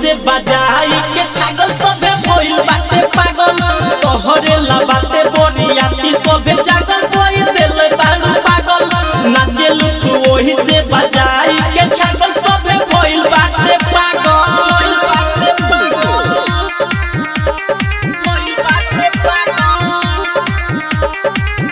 से बजाई के छागल सबे भइल बाटे पागल तोहरे ला बाटे बोरियाती सबे जागल कोई दिल बारू पागल नाचेलू तू ओही से बजाई के छागल सबे भइल बाटे पागल बाटे पागल भइल बाटे पागल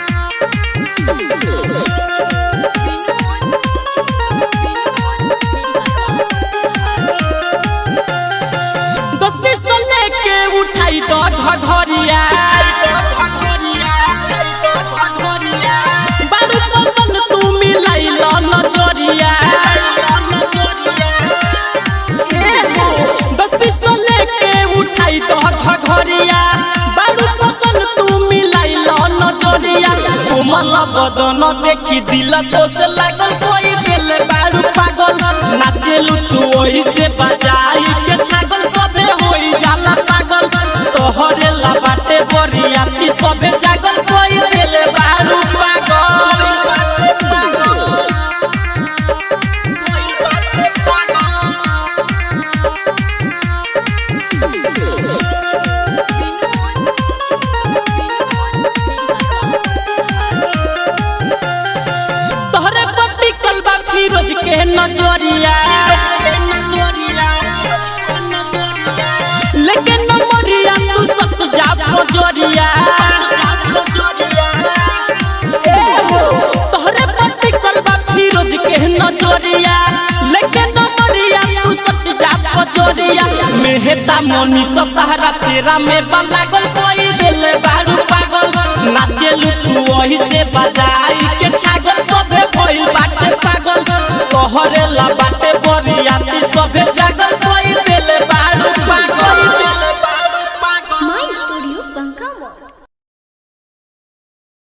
दस बीस सौ लेके उठाई तो घघरिया बारू पसंद तू मिलाई लो नजरिया दस बीस सौ लेके उठाई तो घघरिया बारू पसंद तू मिलाई लो नजरिया कोमल बदन देखी दिल तो से लागल कोई दिल बारू पागल नाचेलू तू ओही से बजाई के छागल सबे होई जाला पागल तोहरे ला बाटे बरिया ती सबे जागल कोई दिल बारू पागल बाटे पागल कोई बाटे पागल तोहरे पट्टी कलबा फिरोज के नजरिया लेकिन नमरिया तू सस जा नजरिया तोहरे पट्टी कलबा फिरोज के नजरिया लेकिन नमरिया तू सस जा नजरिया मेहता मोनी सहारा तेरा में लागल कोई दिल बारू पागल नाचेलू तू वही से बजाई के छा